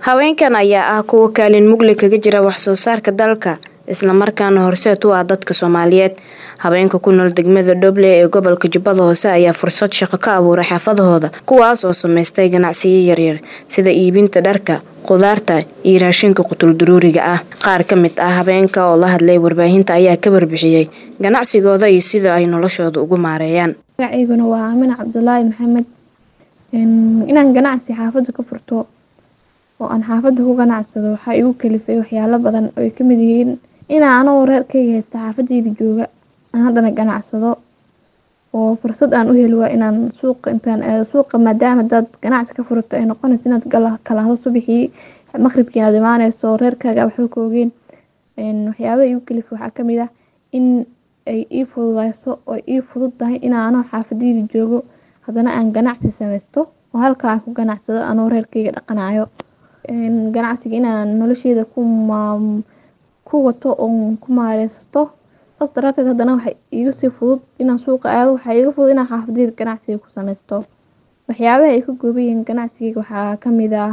haweenkan ayaa ah kuwa kaalin mugli kaga jira wax soo saarka dalka islamarkaana horseed u ah dadka soomaaliyeed haweenka ku nool degmada dhoble ee gobolka jubbada hoose ayaa fursad shaqo ka abuuray xaafadahooda kuwaas oo samaystay ganacsiyo yaryar sida iibinta dharka qudaarta iyo raashinka qutulduruuriga ah qaar ka mid ah habeenka oo la hadlay warbaahinta ayaa ka warbixiyey ganacsigooda iyo sida ay noloshooda ugu maareeyaan magacayguna waa aamin cabdulaahi maxamed inaan ganacsi xaafadda ka furto oo aan xaafadda ku ganacsado waxaa igu kalifay waxyaalo badan oo ay kamid yihiin inaa anagoo reerkayga haysta xaafadeyda jooga aan haddana ganacsado oo fursad aan u heli waa inaan suuqa intaan aado suuqa maadaama hadaad ganacsi ka furato ay noqonayso inaad kalahdo subaxii maqribkii inaad imaaneyso reerkaaga waxba ka ogeyn waxyaabaha igu kalifay waxaa kamid ah in ay ii fududeyso oo ii fudud tahay inaa anoo xaafadeyda joogo haddana aan ganacsi sameysto oo halkaa aan ku ganacsado anoo reerkayga dhaqanayo ganacsiga inaan nolosheeda ku wato oon ku maareysto saas daraateed haddana waxa iiga sii fudud inaan suuqa aado waxaa iiga fudud inaan xaafadeyda ganacsiga ku sameysto waxyaabaha ay ka kooban yihiin ganacsigeyga waxaa kamid ah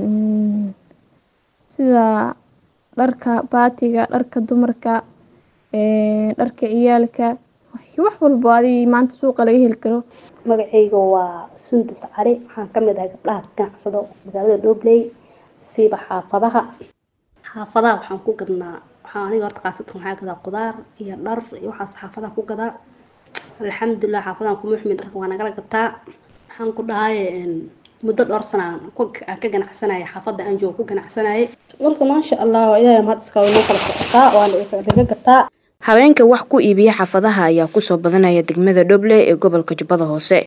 sida dharka baatiga dharka dumarka dharka ciyaalka wax walbo adi maanta suuqa laga heli karo magacayga waa sundus cali waxaan kamid ahay gabdhaha ganacsado magaalada dhobley siiba xaafadaha xaafadaha waxaan ku gadnaa waxaa aniga horta qaasatan waxaa gadaa qudaar iyo dhar iyo waxaas xaafadaha ku gadaa alxamdulilah xaafadahan kuma xumin dharka waa nagala gataa waxaan ku dhahay muddo dhowr sana aan ka ganacsanayay xaafadda aan joogo ku ganacsanayay marka maasha allah ilaahay mahad iska inoo kala socotaa waana laga gataa haweenka wax ku iibiya xaafadaha ayaa kusoo badanaya degmada dhoble ee gobolka jubbada hoose